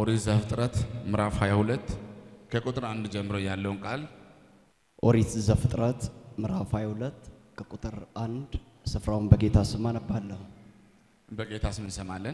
ኦሪት ዘፍጥረት ምዕራፍ 22 ከቁጥር አንድ ጀምሮ ያለውን ቃል ኦሪት ዘፍጥረት ምዕራፍ 22 ከቁጥር አንድ ስፍራውን በጌታ ስም አነባለሁ። በጌታ ስም እንሰማለን።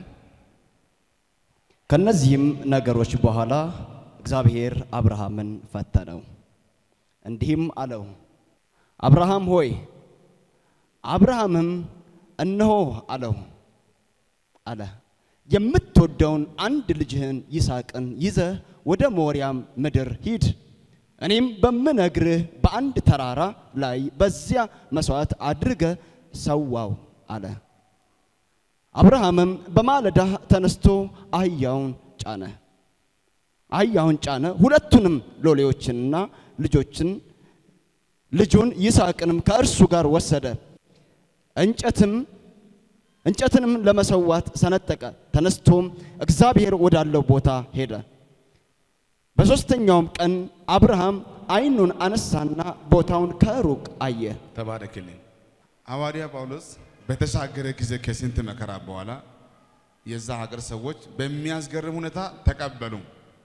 ከነዚህም ነገሮች በኋላ እግዚአብሔር አብርሃምን ፈተነው፣ እንዲህም አለው፣ አብርሃም ሆይ። አብርሃምም እነሆ አለው አለ። የምትወደውን አንድ ልጅህን ይስሐቅን ይዘህ ወደ ሞሪያም ምድር ሂድ፣ እኔም በምነግርህ በአንድ ተራራ ላይ በዚያ መሥዋዕት አድርገህ ሰዋው አለ። አብርሃምም በማለዳ ተነስቶ አህያውን ጫነ አህያውን ጫነ፣ ሁለቱንም ሎሌዎችንና ልጆችን ልጁን ይስሐቅንም ከእርሱ ጋር ወሰደ። እንጨትም እንጨትንም ለመሰዋት ሰነጠቀ። ተነስቶም እግዚአብሔር ወዳለው ቦታ ሄደ። በሦስተኛውም ቀን አብርሃም ዓይኑን አነሳና ቦታውን ከሩቅ አየ። ተባረክልኝ። ሐዋርያ ጳውሎስ በተሻገረ ጊዜ ከስንት መከራ በኋላ የዛ ሀገር ሰዎች በሚያስገርም ሁኔታ ተቀበሉ።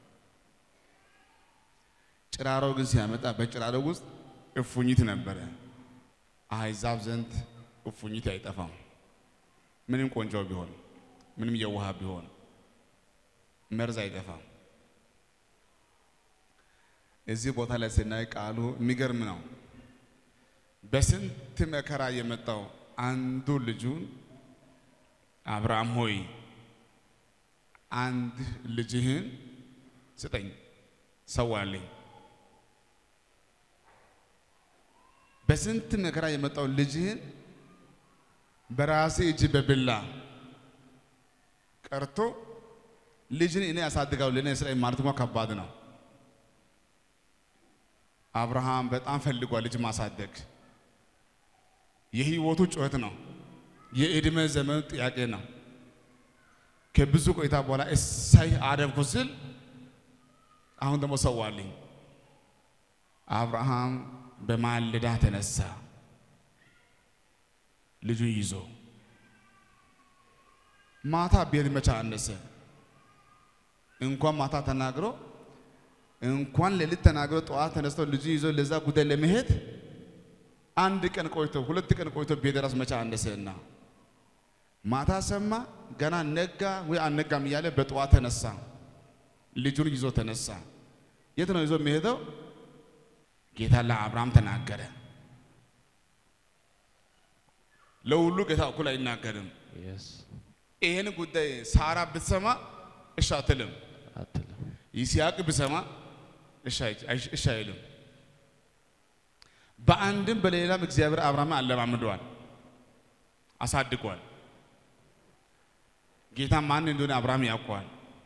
ጭራሮ ግን ሲያመጣ በጭራሮ ውስጥ እፉኝት ነበረ። አሕዛብ ዘንድ እፉኝት አይጠፋም። ምንም ቆንጆ ቢሆን፣ ምንም የዋህ ቢሆን መርዝ አይጠፋም። እዚህ ቦታ ላይ ስናይ ቃሉ የሚገርም ነው። በስንት መከራ የመጣው አንዱ ልጁን አብርሃም ሆይ አንድ ልጅህን ስጠኝ ሰዋልኝ። በስንት መከራ የመጣው ልጅህን በራሴ እጅ በብላ ቀርቶ ልጅን እኔ ያሳድጋው ለእኔ ስራ ማለት እንኳ ከባድ ነው። አብርሃም በጣም ፈልጓል ልጅ ማሳደግ። የህይወቱ ጩኸት ነው። የእድሜ ዘመኑ ጥያቄ ነው። ከብዙ ቆይታ በኋላ እሳይ አደረግኩ ስል አሁን ደግሞ ሰዋልኝ። አብርሃም በማለዳ ተነሳ ልጁን ይዞ ማታ ቤት መቻ አነሰ። እንኳን ማታ ተናግሮ እንኳን ሌሊት ተናግሮ ጠዋት ተነስቶ ልጁ ይዞ ለዛ ጉዳይ ለመሄድ አንድ ቀን ቆይቶ ሁለት ቀን ቆይቶ ቤት ራስ መቻ አነሰና ማታ ሰማ። ገና ነጋ ወይ አነጋም እያለ በጠዋት ተነሳ። ልጁን ይዞ ተነሳ። የት ነው ይዞ የሚሄደው? ጌታ ለአብርሃም ተናገረ። ለሁሉ ጌታ እኩል አይናገርም። ይህን ጉዳይ ሳራ ብትሰማ እሺ አትልም። ይስሐቅ ብሰማ እሺ አይልም። በአንድም በሌላም እግዚአብሔር አብርሃምን አለማምደዋል፣ አሳድጓል። ጌታ ማን እንደሆነ አብርሃም ያውቀዋል።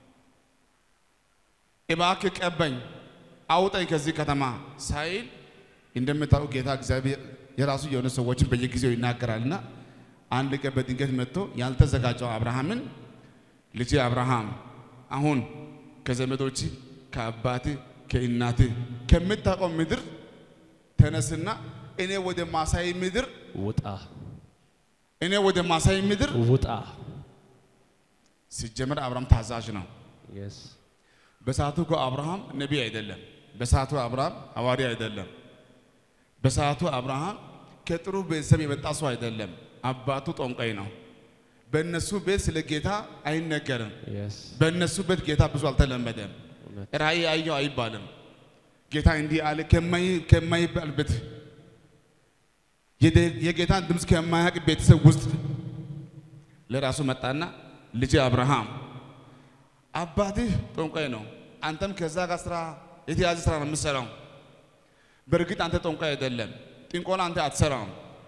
እባክህ ቀበኝ፣ አውጠኝ ከዚህ ከተማ ሳይል እንደምታውቁ ጌታ እግዚአብሔር የራሱ የሆነ ሰዎችን በየጊዜው ይናገራልና አንድ ቀን በድንገት መጥቶ ያልተዘጋጀው አብርሃምን ልጅ አብርሃም አሁን ከዘመዶች ከአባት ከእናት ከምታውቀው ምድር ተነስና እኔ ወደ ማሳይ ምድር ውጣ እኔ ወደ ማሳይ ምድር ውጣ። ሲጀመር አብርሃም ታዛዥ ነው። የስ በሰዓቱ እኮ አብርሃም ነቢይ አይደለም። በሰዓቱ አብርሃም ሐዋርያ አይደለም። በሰዓቱ አብርሃም ከጥሩ ቤተሰብ የመጣ ሰው አይደለም። አባቱ ጠንቋይ ነው። በእነሱ ቤት ስለ ጌታ አይነገርም። የስ በእነሱ ቤት ጌታ ብዙ አልተለመደም። እውነት ራእይ አየው አይባልም። ጌታ እንዲህ አለ ከማይ- ከማይባልበት የደ- የጌታን ድምፅ ከማያውቅ ቤተሰብ ውስጥ ለራሱ መጣና ልጅ አብርሃም አባትህ ጠንቋይ ነው፣ አንተም ከዛ ጋር ስራ የተያዘ ስራ ነው የምትሰራው። በእርግጥ አንተ ጠንቋይ አይደለም፣ ጥንቆላ አንተ አትሰራም፣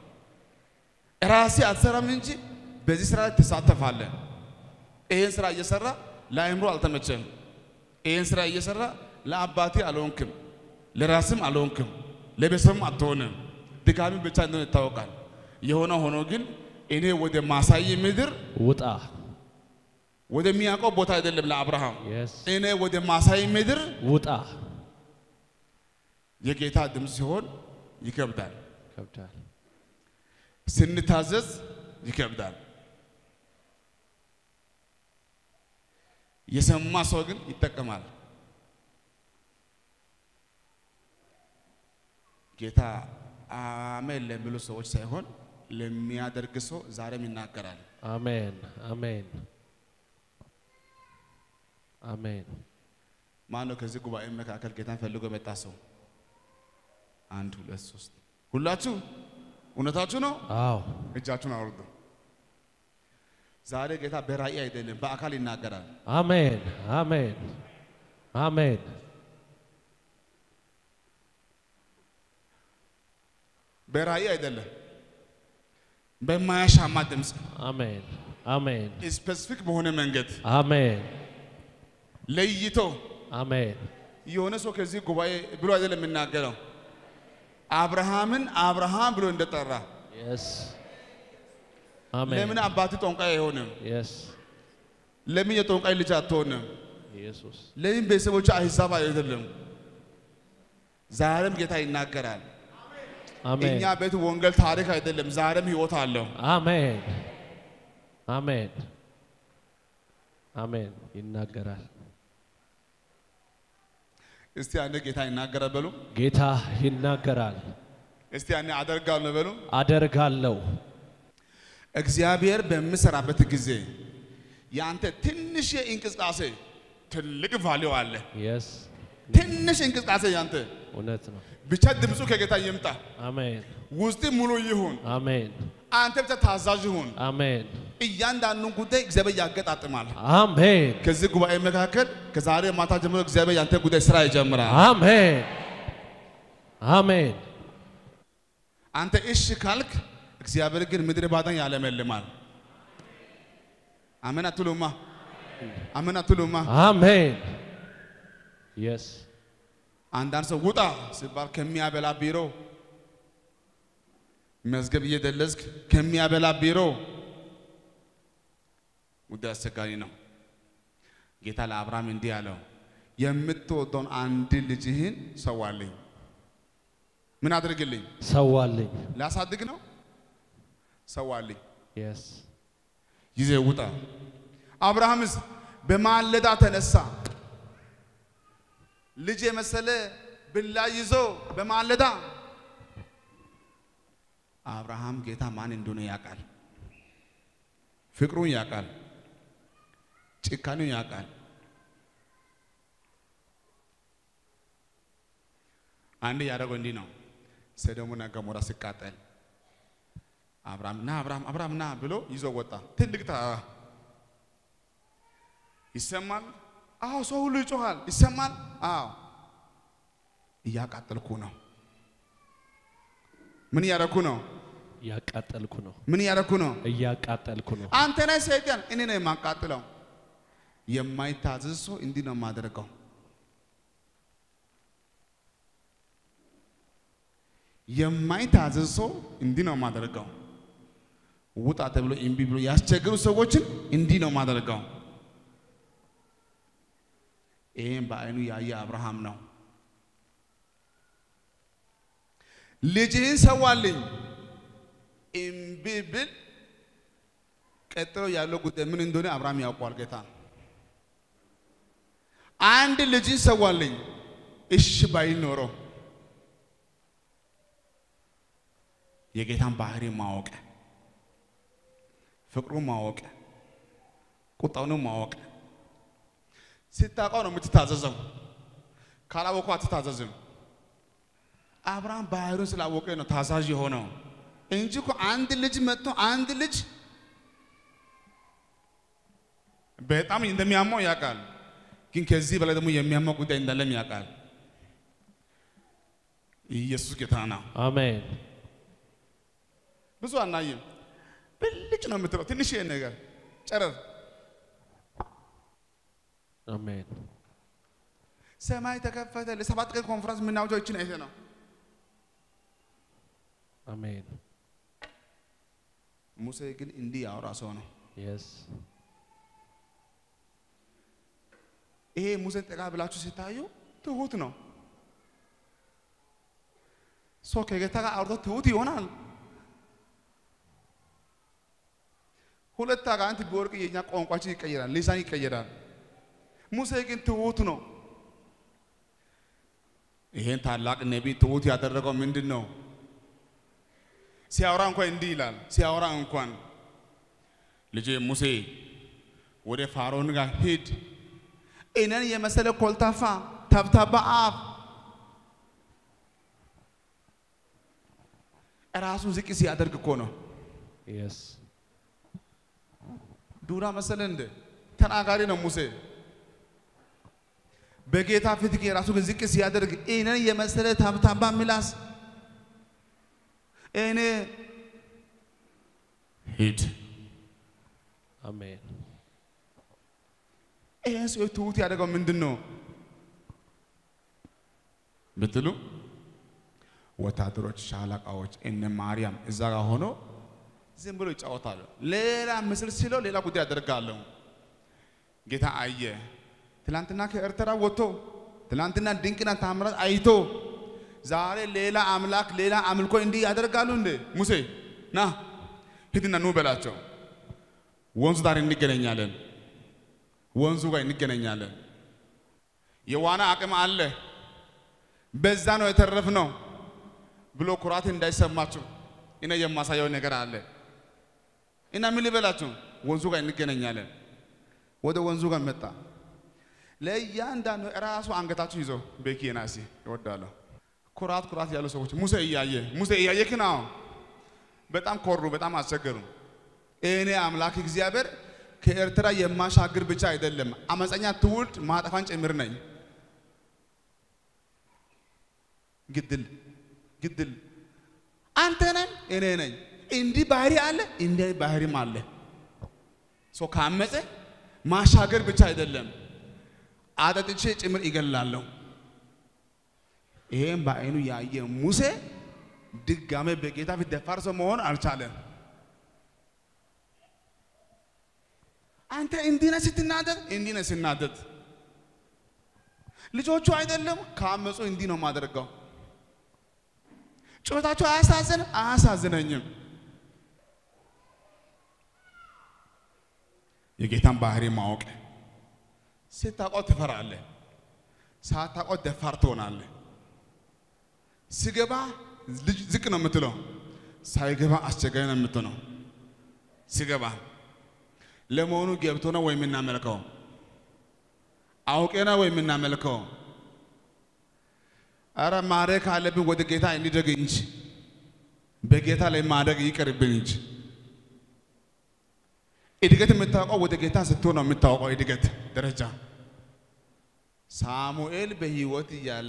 ራሴ አትሰራም እንጂ በዚህ ስራ ላይ ትሳተፋለህ። ይህን ስራ እየሰራ ለአእምሮ አልተመቸም። ይህን ስራ እየሰራ ለአባቴ አልሆንክም፣ ለራስም አልሆንክም፣ ለቤተሰብም አትሆንም። ድካሚ ብቻ እንደሆነ ይታወቃል። የሆነ ሆኖ ግን እኔ ወደ ማሳይ ምድር ውጣ። ወደሚያውቀው ቦታ አይደለም ለአብርሃም የስ እኔ ወደ ማሳይ ምድር ውጣ። የጌታ ድምፅ ሲሆን ይከብዳል። ይከብዳል። ስንታዘዝ ይከብዳል። የሰማ ሰው ግን ይጠቀማል። ጌታ አሜን ለሚሉ ሰዎች ሳይሆን ለሚያደርግ ሰው ዛሬም ይናገራል። አሜን አሜን አሜን። ማን ነው ከዚህ ጉባኤ መካከል ጌታን ፈልጎ የመጣ ሰው? አንድ ሁለት ሶስት። ሁላችሁ እውነታችሁ ነው። አዎ እጃችሁን አውርዱ። ዛሬ ጌታ በራእይ አይደለም በአካል ይናገራል። አሜን አሜን አሜን በራእይ አይደለም በማያሻማ ድምፅ አሜን አሜን ስፔሲፊክ በሆነ መንገድ አሜን ለይቶ አሜን የሆነ ሰው ከዚህ ጉባኤ ብሎ አይደለም የሚናገረው አብርሃምን አብርሃም ብሎ እንደጠራ የስ አሜን ለምን አባት ጠንቋይ አይሆንም? የስ ለምን የጠንቋይ ልጅ አትሆንም? ኢየሱስ ለምን ቤተሰቦች አሕዛብ አይደለም? ዛሬም ጌታ ይናገራል። አሜን እኛ ቤት ወንጌል ታሪክ አይደለም፣ ዛሬም ህይወት አለው። አሜን አሜን አሜን ይናገራል። እስቲ አንድ ጌታ ይናገራል በሉ። ጌታ ይናገራል። እስቲ አንድ አደርጋለሁ በሉ። አደርጋለሁ። እግዚአብሔር በሚሰራበት ጊዜ ያንተ ትንሽ እንቅስቃሴ ትልቅ ቫሊው አለ። የስ ትንሽ እንቅስቃሴ ያንተ እውነት ነው። ብቻ ድምፁ ከጌታ ይምጣ፣ አሜን ውስጥ ሙሉ ይሁን፣ አሜን አንተ ብቻ ታዛዥ ይሁን። አሜን እያንዳንዱን ጉዳይ እግዚአብሔር ያገጣጥማል። አሜን ከዚህ ጉባኤ መካከል ከዛሬ ማታ ጀምሮ እግዚአብሔር ያንተ ጉዳይ ስራ ይጀምራል። አሜን አሜን አንተ እሺ ካልክ እግዚአብሔር ግን ምድረ ባዳን ያለመልማል። አሜን አትሉማ? አሜን አትሉማ? አሜን የስ አንዳንድ ሰው ውጣ ሲባል ከሚያበላ ቢሮ መዝገብ እየደለዝክ ከሚያበላ ቢሮ ጉዳይ አስቸጋሪ ነው። ጌታ ለአብርሃም እንዲህ አለው፣ የምትወደውን አንድ ልጅህን ሰዋልኝ። ምን አድርግልኝ? ሰዋልኝ። ላሳድግ ነው። ሰዋልኝ፣ የስ ይዘህ ውጣ። አብርሃምስ በማለዳ ተነሳ። ልጅ የመሰለ ብላ ይዞ በማለዳ አብርሃም ጌታ ማን እንደሆነ ያውቃል። ፍቅሩን ያውቃል። ጭካኔውን ያውቃል። አንድ ያደረገው እንዲህ ነው። ሰዶምና ገሞራ ሲቃጠል አብርሃም ና አብርሃም አብርሃም ና ብሎ ይዞ ወጣ። ትልቅ ተራራ ይሰማል። አዎ ሰው ሁሉ ይጮሃል። ይሰማል። አዎ እያቃጠልኩ ነው። ምን እያደረኩ ነው? እያቃጠልኩ ነው። ምን እያደረኩ ነው? እያቃጠልኩ ነው። አንተ ነህ ሰይጣን፣ እኔ ነው የማቃጥለው። የማይታዘዝ ሰው እንዲህ ነው የማደርገው። የማይታዘዝ ሰው እንዲህ ነው የማደርገው። ውጣ ተብሎ እምቢ ብሎ ያስቸገሩ ሰዎችን እንዲህ ነው የማደርገው። ይህም በዓይኑ ያየ አብርሃም ነው። ልጅህን ሰዋልኝ እምቢ ብል ቀጥሎ ያለው ጉዳይ ምን እንደሆነ አብርሃም ያውቋል። ጌታ አንድ ልጅን ሰዋልኝ እሺ ባይል ኖሮ የጌታን ባህሪ ማወቅ፣ ፍቅሩን ማወቅ፣ ቁጣውንም ማወቅ ስታውቀው ነው የምትታዘዘው። ካላወቀው አትታዘዝም። አብርሃም ባህሪውን ስላወቀ ነው ታዛዥ የሆነው እንጂ እኮ አንድ ልጅ መጥቶ አንድ ልጅ በጣም እንደሚያመው ያውቃል። ግን ከዚህ በላይ ደግሞ የሚያመው ጉዳይ እንዳለም ያውቃል። ኢየሱስ ጌታ ነው። አሜን ብዙ አናይም። ብልጭ ነው የምትለው ትንሽ ነገር ጨረር አሜን ሰማይ ተከፈተ። ለሰባት ቀን ኮንፈረንስ የምናውጀው ይችን አይተ ነው። አሜን ሙሴ ግን እንዲህ ያወራ ሰው ነው። የስ ይሄ ሙሴን ጠጋ ብላችሁ ሲታዩ ትሁት ነው። ሰው ከጌታ ጋር አውርቶ ትሁት ይሆናል። ሁለት አጋንንት ቢወርቅ የኛ ቋንቋችን ይቀየራል፣ ሊሳን ይቀየራል። ሙሴ ግን ትሁት ነው። ይሄን ታላቅ ነቢይ ትሁት ያደረገው ምንድን ነው? ሲያወራ እንኳን እንዲህ ይላል። ሲያወራ እንኳን ልጄ ሙሴ ወደ ፋሮን ጋር ሂድ፣ እኔን የመሰለ ኮልታፋ ተብታባ አፍ ራሱን ዝቅ ሲያደርግ እኮ ነው። የስ ዱራ መሰለ እንደ ተናጋሪ ነው ሙሴ። በጌታ ፊት ግን ራሱ ግን ዝቅ ሲያደርግ እኔን የመሰለ ታብታባ ምላስ እኔ ሂድ አሜን ይህን ሰው ትሁት ያደረገው ምንድን ነው ብትሉ ወታደሮች፣ ሻለቃዎች እነ ማርያም እዛ ጋር ሆኖ ዝም ብሎ ይጫወታሉ። ሌላ ምስል ሲለው ሌላ ጉዳይ ያደርጋለሁ። ጌታ አየ። ትላንትና ከኤርትራ ወጥቶ ትላንትና ድንቅና ታምራት አይቶ ዛሬ ሌላ አምላክ ሌላ አምልኮ እንዲህ ያደርጋሉ እንዴ? ሙሴ ና ሂድና ኑ በላቸው። ወንዙ ዳር እንገናኛለን። ወንዙ ጋር እንገናኛለን። የዋና አቅም አለ። በዛ ነው የተረፍነው ብሎ ኩራት እንዳይሰማችሁ እኔ የማሳየው ነገር አለ እና ምን ልበላችሁ፣ ወንዙ ጋር እንገናኛለን። ወደ ወንዙ ጋር መጣ። ለእያንዳንዱ ራሱ አንገታችሁ ይዞ ቤኪና ሲ ይወዳለሁ። ኩራት ኩራት ያሉ ሰዎች ሙሴ እያየ ሙሴ እያየ ክና በጣም ኮሩ፣ በጣም አስቸገሩ። እኔ አምላክ እግዚአብሔር ከኤርትራ የማሻግር ብቻ አይደለም አመፀኛ ትውልድ ማጠፋን ጭምር ነኝ። ግድል ግድል አንተ ነኝ እኔ ነኝ። እንዲህ ባህሪ አለ፣ እንዲህ ባህሪም አለ። ሰው ካመፀ ማሻገር ብቻ አይደለም አጠጥቼ ጭምር ይገላለሁ። ይሄን በአይኑ ያየ ሙሴ ድጋሜ በጌታ ፊት ደፋር ሰው መሆን አልቻለም። አንተ እንዲህ ነህ ስትናደድ፣ እንዲህ ነህ ስናደድ። ልጆቹ አይደለም ካመፁ እንዲህ ነው የማደርገው። ጩኸታቸው አያሳዝን አያሳዝነኝም። የጌታን ባህሪ ማወቅ ስታውቀው ትፈራለህ፣ ሳታውቀው ደፋር ትሆናለህ። ሲገባ ልጅ ዝቅ ነው የምትለው፣ ሳይገባ አስቸጋሪ ነው የምትሆነው። ሲገባ ለመሆኑ ገብቶ ነው ወይ የምናመልከው? አውቄ ነው ወይ የምናመልከው? አረ ማድረግ ካለብን ወደ ጌታ እንደግ እንጂ በጌታ ላይ ማደግ ይቅርብን እንጂ። እድገት የምታውቀው ወደ ጌታ ስትሆን ነው የምታውቀው እድገት ደረጃ። ሳሙኤል በሕይወት እያለ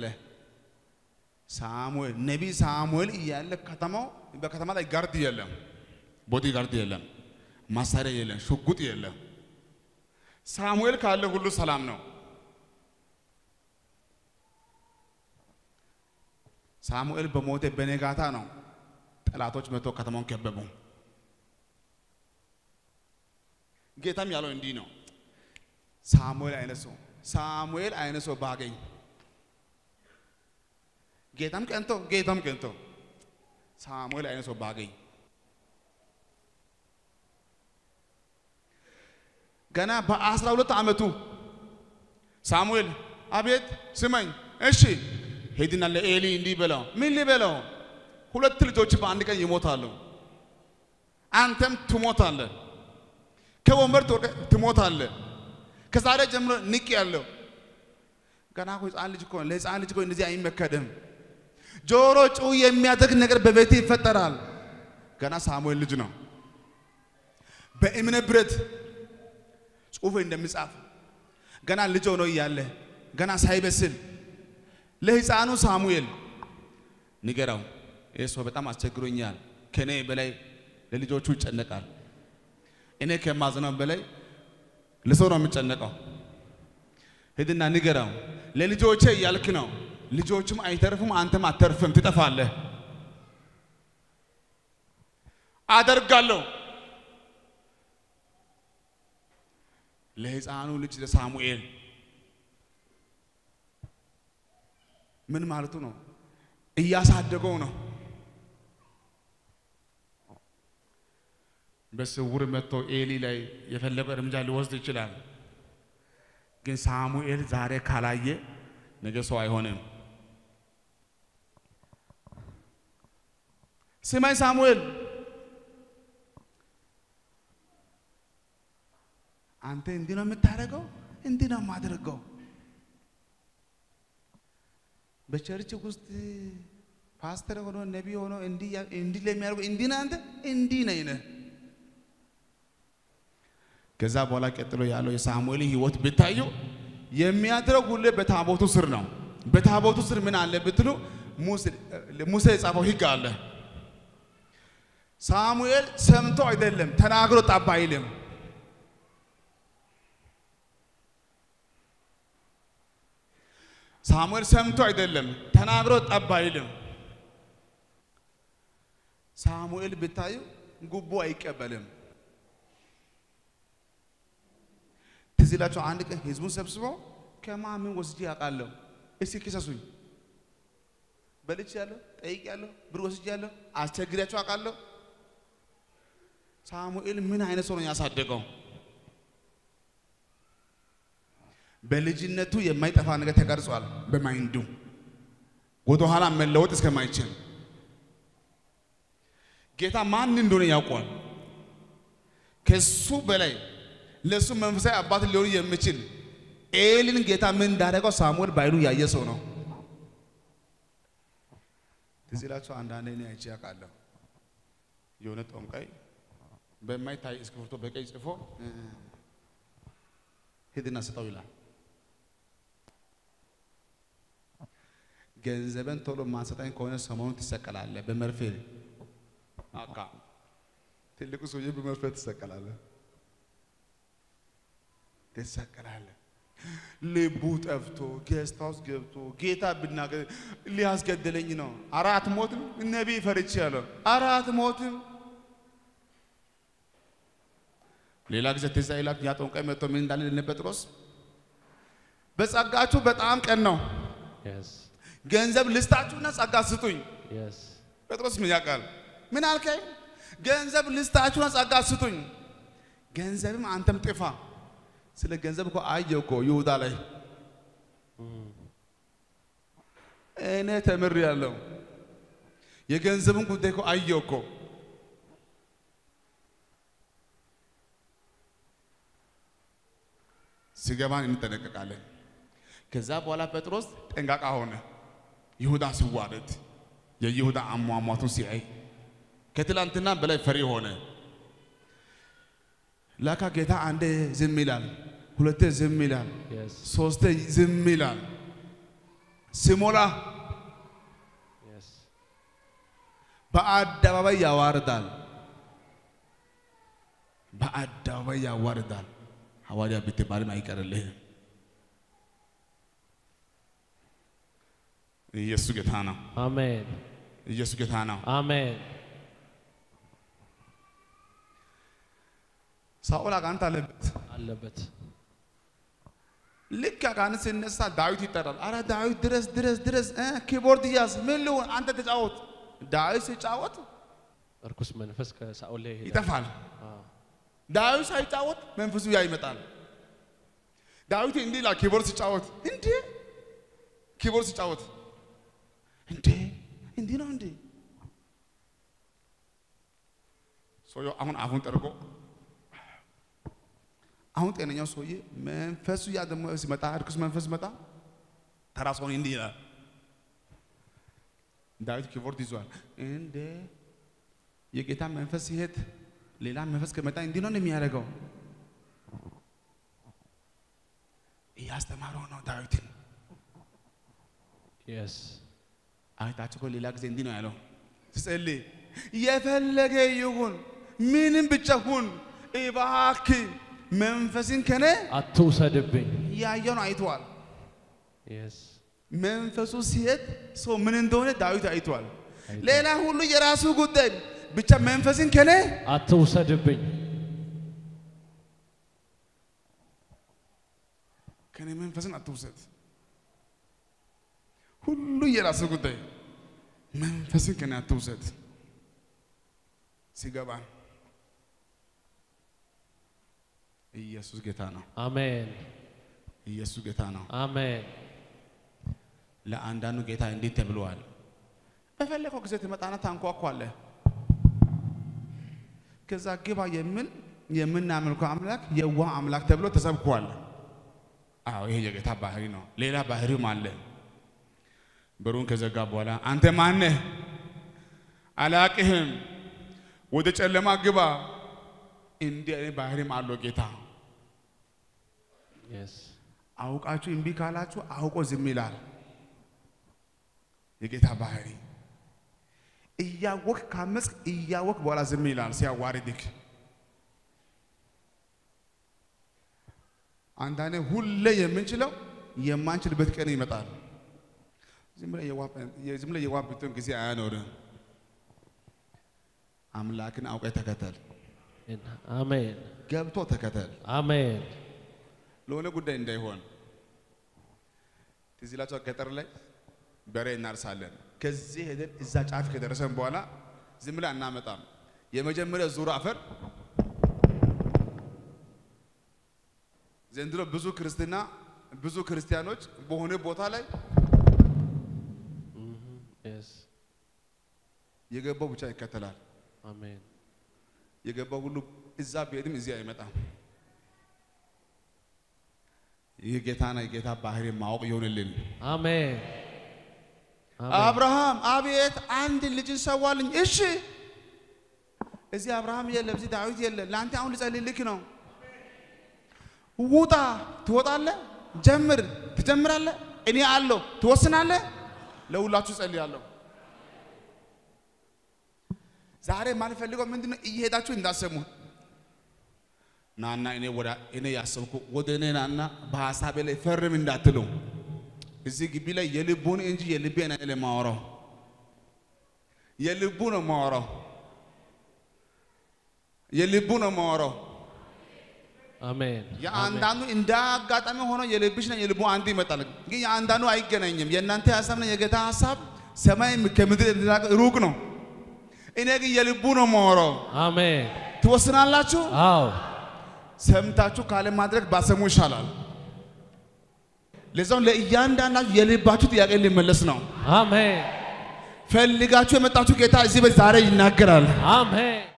ሳሙኤል ነቢይ ሳሙኤል እያለ ከተማው በከተማ ላይ ጋርድ የለም፣ ቦዲ ጋርድ የለም፣ ማሳሪያ የለም፣ ሽጉጥ የለም። ሳሙኤል ካለ ሁሉ ሰላም ነው። ሳሙኤል በሞተ በነጋታ ነው ጠላቶች መጥቶ ከተማውን ከበቡ። ጌታም ያለው እንዲህ ነው፣ ሳሙኤል አይነት ሰው ሳሙኤል አይነት ሰው ባገኝ ጌታም ቀንቶ ጌታም ቀንቶ ሳሙኤል አይነት ሰው ባገኝ ገና በአስራ ሁለት ዓመቱ ሳሙኤል አቤት ስመኝ እሺ ሄድና ለኤሊ እንዲህ በለው ምን ሊበለው ሁለት ልጆች በአንድ ቀን ይሞታሉ አንተም ትሞታለህ ከወንበር ትወድቀህ ትሞታለህ ከዛሬ ጀምሮ ንቅ ያለው ገና እኮ ህፃን ልጅ እኮ ለህፃን ልጅ እኮ እንደዚህ አይመከድም ጆሮ ጭው የሚያደርግ ነገር በቤት ይፈጠራል ገና ሳሙኤል ልጅ ነው በእምነ ብረት ጽሑፍ እንደሚጻፍ ገና ልጅ ሆኖ እያለ ገና ሳይበስል ለህፃኑ ሳሙኤል ንገራው፣ ይህ ሰው በጣም አስቸግሮኛል። ከእኔ በላይ ለልጆቹ ይጨነቃል። እኔ ከማዝነው በላይ ለሰው ነው የሚጨነቀው። ሂድና ንገራው፣ ለልጆቼ እያልክ ነው። ልጆቹም አይተርፉም፣ አንተም አተርፍም፣ ትጠፋለህ። አደርጋለሁ ለህፃኑ ልጅ ለሳሙኤል ምን ማለቱ ነው? እያሳደገው ነው። በስውር መጥቶ ኤሊ ላይ የፈለገው እርምጃ ሊወስድ ይችላል። ግን ሳሙኤል ዛሬ ካላየ ነገ ሰው አይሆንም። ስማኝ ሳሙኤል፣ አንተ እንዲህ ነው የምታደርገው፣ እንዲህ ነው የማደርገው። በቸርች ውስጥ ፓስተር ሆኖ ነቢ ሆኖ እንዲህ ያ- እንዲህ ለሚያደርገው እንዲህ ነህ አንተ እንዲህ ነህ ነህ። ከዛ በኋላ ቀጥሎ ያለው የሳሙኤል ህይወት ብታዩ የሚያድረው ሁሌ በታቦቱ ስር ነው። በታቦቱ ስር ምን አለ ብትሉ ሙሴ- ሙሴ የጻፈው ህግ አለ። ሳሙኤል ሰምቶ አይደለም ተናግሮ ጠብ አይልም። ሳሙኤል ሰምቶ አይደለም ተናግሮ ጠብ አይልም። ሳሙኤል ብታዩ ጉቦ አይቀበልም። ትዝ ይላቸው አንድ ቀን ህዝቡን ሰብስበው ከማምን ወስጄ አውቃለሁ፣ እስኪ ክሰሱኝ። በልቼ ያለሁ ጠይቅ ያለሁ ብር ወስጄ ያለሁ አስቸግሪያቸው አውቃለሁ። ሳሙኤል ምን አይነት ሰው ነው ያሳደገው? በልጅነቱ የማይጠፋ ነገር ተቀርጿል በማይንዱ ወደኋላ መለወጥ እስከማይችል ጌታ ማን እንደሆነ ያውቋል። ከሱ በላይ ለሱ መንፈሳዊ አባት ሊሆን የሚችል ኤሊን ጌታ ምን እንዳደረገው ሳሙኤል በዓይኑ ያየ ሰው ነው። ትዝ ይላችሁ አንዳንዴ እኔ አይቼ አውቃለሁ። የሆነ ጦምቃይ በማይታይ እስክሪብቶ በቀይ ጽፎ እ፣ ሂድና ስጠው ይላል። ገንዘብን ቶሎ ማንሰጠኝ ከሆነ ሰሞኑን ትሰቀላለህ በመርፌ አካ ትልቁ ሰውዬ በመርፌ ትሰቀላለህ ትሰቀላለህ። ልቡ ጠፍቶ ጌስት ሃውስ ገብቶ ጌታ ብናገር ሊያስገድለኝ ነው። አራት ሞትም ነቢይ ፈርቼ ያለው አራት ሞትም ሌላ ጊዜ ትዝ ይላል። ያ ጠንቋይ መጥቶ ምን እንዳለ ለነ ጴጥሮስ በጸጋችሁ በጣም ቀን ነው Yes. ገንዘብ ልስጣችሁና ጸጋ ስጡኝ። Yes. ጴጥሮስ ምን ያውቃል? ምን አልከኝ? ገንዘብ ልስጣችሁና ጸጋ ስጡኝ። ገንዘብም አንተም ጥፋ። ስለ ገንዘብ እኮ አየሁ እኮ ይሁዳ ላይ እኔ ተምሬያለሁ። የገንዘብን ጉዳይ እኮ አየሁ እኮ ሲገባን እንጠነቀቃለን። ከዛ በኋላ ጴጥሮስ ጠንቃቃ ሆነ። ይሁዳ ሲዋረድ የይሁዳ አሟሟቱን ሲያይ ከትላንትና በላይ ፈሪ ሆነ። ላካ ጌታ አንዴ ዝም ይላል፣ ሁለቴ ዝም ይላል፣ Yes. ሶስቴ ዝም ይላል። ሲሞላ Yes. በአደባባይ ያዋርዳል። በአደባባይ ያዋርዳል። ሐዋርያ ብትባልም አይቀርልህም። ኢየሱስ ጌታ ነው። Amen. ኢየሱስ ጌታ ነው። Amen. ሳኦል አጋንንት አለበት። አለበት። ልክ አጋንንት ሲነሳ ዳዊት ይጠራል። አረ ዳዊት ድረስ ድረስ ድረስ እ ኪቦርድ ያዝ ምን ልሁን አንተ ተጫወት። ዳዊት ሲጫወት እርኩስ መንፈስ ከሳኦል ላይ ይሄዳል። ይጠፋል። አዎ። ዳዊት ሳይጫወት መንፈሱ ያ ይመጣል። ዳዊት እንዲህ ይላል ኪቦርድ ሲጫወት እንዴ ኪቦርድ ሲጫወት እንዴ እንዲህ ነው እንዴ ሰውየው አሁን አፉን ጠርቆ አሁን ጤነኛው ሰውዬ መንፈሱ ያ ደግሞ ሲመጣ እርኩስ መንፈስ ሲመጣ ተራ ሰውን እንዲህ ይላል። ዳዊት ኪቦርድ ይዟል። እንዴ የጌታ መንፈስ ሲሄድ ሌላ መንፈስ ከመጣ እንዲህ ነው የሚያደርገው። እያስተማረው ነው ዳዊትን። Yes. አይታችሁ እኮ ሌላ ጊዜ እንዲህ ነው ያለው ስጸልይ የፈለገ ይሁን ምንም ብቻ ሁን እባክህ መንፈስን ከኔ አትውሰድብኝ። ያየውን አይተዋል። Yes. መንፈሱ ሲሄድ ሰው ምን እንደሆነ ዳዊት አይተዋል። አይቷል። ሌላ ሁሉ የራሱ ጉዳይ ብቻ መንፈስን ከኔ አትውሰድብኝ። ከኔ መንፈስን አትውሰድ። ሁሉ የራሱ ጉዳይ መንፈስን ከኔ አትውሰድ። ሲገባ ኢየሱስ ጌታ ነው። አሜን። ኢየሱስ ጌታ ነው። አሜን ለአንዳንዱ ጌታ እንዴት ተብለዋል። በፈለከው ጊዜ ትመጣና ታንኳኳለህ። ከዛ ግባ የሚል የምናመልከው አምላክ የዋህ አምላክ ተብሎ ተሰብኳል። አዎ ይሄ የጌታ ባህሪ ነው። ሌላ ባህሪም አለ። በሩን ከዘጋ በኋላ አንተ ማነህ? አላቅህም፣ ወደ ጨለማ ግባ። እንዲህ አይነት ባህሪም አለው ጌታ። የስ አውቃችሁ እምቢ ካላችሁ አውቆ ዝም ይላል። የጌታ ባህሪ እያወቅ ካመፅ እያወቅ በኋላ ዝም ይላል ሲያዋርድክ። አንዳንዴ ሁሌ የምንችለው የማንችልበት ቀን ይመጣል። ዝም ብለህ የዋህ- ዝም ብለህ የዋህ ብትሆን ጊዜ አያኖርም። አምላክን አውቀህ ተከተል፣ አሜን ገብቶ ተከተል። አሜን ለሆነ ጉዳይ እንዳይሆን ትዝ ይላችኋል። ገጠር ላይ በሬ እናርሳለን። ከዚህ ሄደን እዛ ጫፍ ከደረሰን በኋላ ዝም ብለን አናመጣም። የመጀመሪያ ዙር አፈር ዘንድሮ ብዙ ክርስትና ብዙ ክርስቲያኖች በሆነ ቦታ ላይ የስ የገባው ብቻ ይከተላል። አሜን የገባው ሁሉ እዛ ቢሄድም እዚህ አይመጣም። ይህ ጌታና የጌታ ባህሪ ማወቅ ይሆንልን። አሜን አሜን አብርሃም አቤት አንድ ልጅን ሰዋልኝ። እሺ እዚህ አብርሃም የለም፣ እዚህ ዳዊት የለም። ለአንተ አሁን ልጸልይልክ ነው። ውጣ፣ ትወጣለህ፣ ጀምር፣ ትጀምራለህ። እኔ አለሁ፣ ትወስናለህ። ለሁላችሁ ጸልያለሁ። ዛሬ የማልፈልገው ምንድን ነው? እየሄዳችሁ እንዳሰሙ ናና እኔ ወደ እኔ ያሰብኩ ወደ እኔ ናና በሀሳቤ ላይ ፈርም እንዳትሉ እዚህ ግቢ ላይ የልቡን እንጂ የልቤን አይደለም የማወራው፣ የልቡ ነው የማወራው፣ የልቡ ነው የማወራው። አሜን የአንዳንዱ እንደ አጋጣሚ ሆኖ የልብሽና የልቡ አንድ ይመጣል፣ ግን የአንዳንዱ አይገናኝም። የእናንተ ሀሳብና የጌታ ሀሳብ ሰማይ ከምድር የተራቀ ሩቅ ነው። እኔ ግን የልቡ ነው የማወራው። አሜን ትወስናላችሁ። አዎ ሰምታችሁ ካለ ማድረግ ባሰሙ ይሻላል። ለዛው ለእያንዳንዳችሁ የልባችሁ ጥያቄ ሊመለስ ነው። አሜን ፈልጋችሁ የመጣችሁ ጌታ እዚህ በዚህ ዛሬ ይናገራል። አሜን